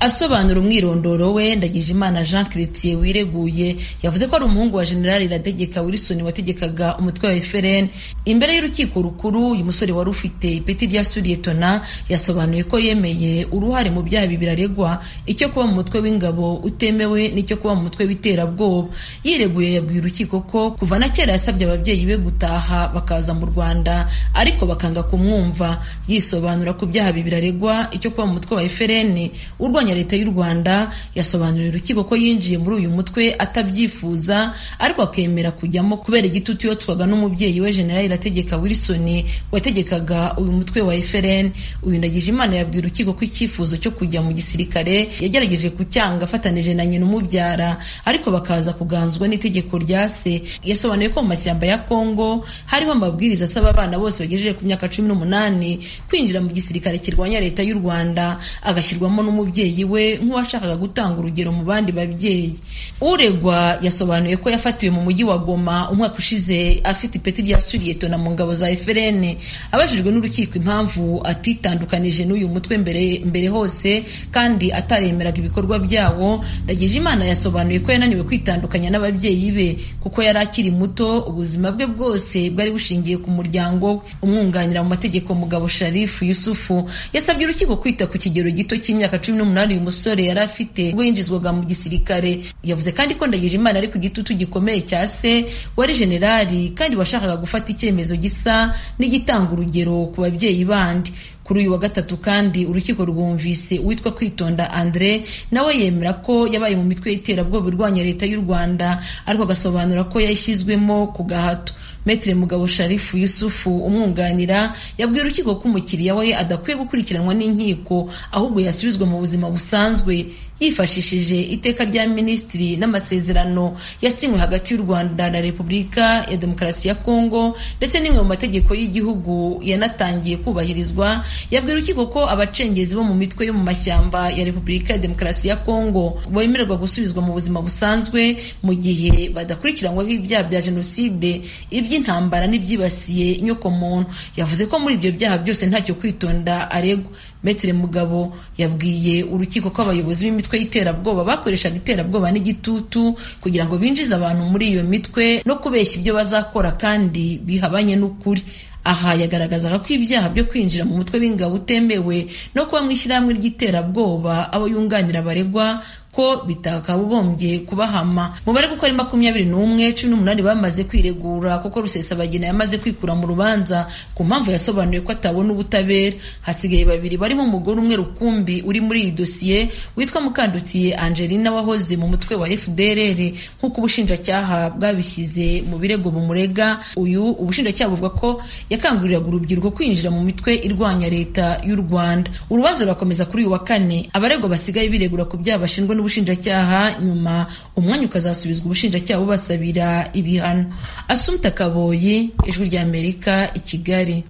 asobanura umwirondoro we ndagijimana jean chrétien wireguye yavuze ko ari umuhungu wa generali irategeka wilson wategekaga umutwe wa fpr imbere y'urukiko rukuru uyu musore wari ufite ipeti rya suriyetona yasobanuye ko yemeye uruhare mu byaha ibi biraregwa icyo kuba mu mutwe w'ingabo utemewe n'icyo kuba mu mutwe w'iterabwoba yireguye yabwiye urukiko ko kuva na kera yasabye ababyeyi be gutaha bakaza mu rwanda ariko bakanga kumwumva yisobanura ku byaha ibi biraregwa icyo kuba mu mutwe wa fpr urwanya leta y'u rwanda yasobanuriye urukiko ko yinjiye muri uyu mutwe atabyifuza ariko akemera kujyamo kubera igitutu yotswaga n'umubyeyi we generali irategeka wilson wategekaga uyu mutwe wa fpr uyu ndagije imana yabwiye urukiko ko icyifuzo cyo kujya mu gisirikare yagerageje kucyanga afatanije na nyina umubyara ariko bakaza kuganzwa n'itegeko rya se yasobanuye ko mu mashyamba ya kongo hariho amabwiriza asaba abana bose bagejeje ku myaka cumi n'umunani kwinjira mu gisirikare kirwanya leta y'u rwanda agashyirwamo n'umubyeyi we nk'uwashakaga gutanga urugero mu bandi babyeyi uregwa yasobanuye ko yafatiwe mu mujyi wa goma umwaka ushize afite ipeti rya suriyetona mu ngabo za fpr abajijwe n'urukiko impamvu atitandukanije n'uyu mutwe mbere mbere hose kandi ataremeraga ibikorwa byawo ndagije imana yasobanuye ko yananiwe kwitandukanya n'ababyeyi be kuko yari akiri muto ubuzima bwe bwose bwari bushingiye ku muryango we umwunganira mu mategeko mugabo sharifu yusufu yasabye urukiko kwita ku kigero gito cy'imyaka cumi n'umunani uyu musore yari afite ubwo yinjizwaga mu gisirikare yavuze kandi ko ndagije imana ari ku gitutu gikomeye cya se wari generali kandi washakaga gufata icyemezo gisa n'igitanga urugero ku babyeyi bandi kuri uyu wa gatatu kandi urukiko rwumvise uwitwa kwitonda andre nawe yemera ko yabaye mu mitwe y'iterabwoba irwanya leta y'u rwanda ariko agasobanura ko yashyizwemo ku gahato metere mugabo sharifu yusufu umwunganira yabwiye urukiko ko umukiriya we adakwiye gukurikiranwa n'inkiko ahubwo yasubizwa mu buzima busanzwe yifashishije iteka rya minisitiri n'amasezerano yasinywe hagati y'u rwanda na repubulika ya demokarasi ya kongo ndetse n'imwe mu mategeko y'igihugu yanatangiye kubahirizwa yabwira urukiko ko abacengezi bo mu mitwe yo mu mashyamba ya repubulika ya demokarasi ya kongo bemererwa gusubizwa mu buzima busanzwe mu gihe badakurikiranyweho ibyaha bya jenoside iby'intambara n'ibyibasiye inyokomuntu yavuze ko muri ibyo byaha byose ntacyo kwitonda aregwa metere mugabo yabwiye urukiko ko abayobozi b'imitwe y'iterabwoba bakoreshaga iterabwoba n'igitutu kugira ngo binjize abantu muri iyo mitwe no kubeshya ibyo bazakora kandi bihabanye n'ukuri aha yagaragazaga ko ibyaha byo kwinjira mu mutwe w'ingabo utemewe no kuba mu ishyirahamwe ry'iterabwoba abo yunganira baregwa ko bitakabubombye kubahama mu bari gukora makumyabiri n'umwe cumi n'umunani bamaze kwiregura kuko rusesabagina yamaze kwikura mu rubanza ku mpamvu yasobanuye ko atabona ubutabera hasigaye babiri barimo umugore umwe rukumbi uri muri iyi dosiye witwa mukandutiye angelina wahoze mu mutwe wa fdrr nk'uko ubushinjacyaha bwabishyize mu birego bumurega uyu ubushinjacyaha buvuga ko yakanguriraga urubyiruko kwinjira mu mitwe irwanya leta y'u rwanda urubanza rurakomeza kuri uyu wa kane abaregwa basigaye biregura ku byaha bashinjwa n'ubushinjacyaha nyuma umwanya ukazasubizwa ubushinjacyaha bubasabira ibihano asumta kaboyi ijwi ry'amerika i kigali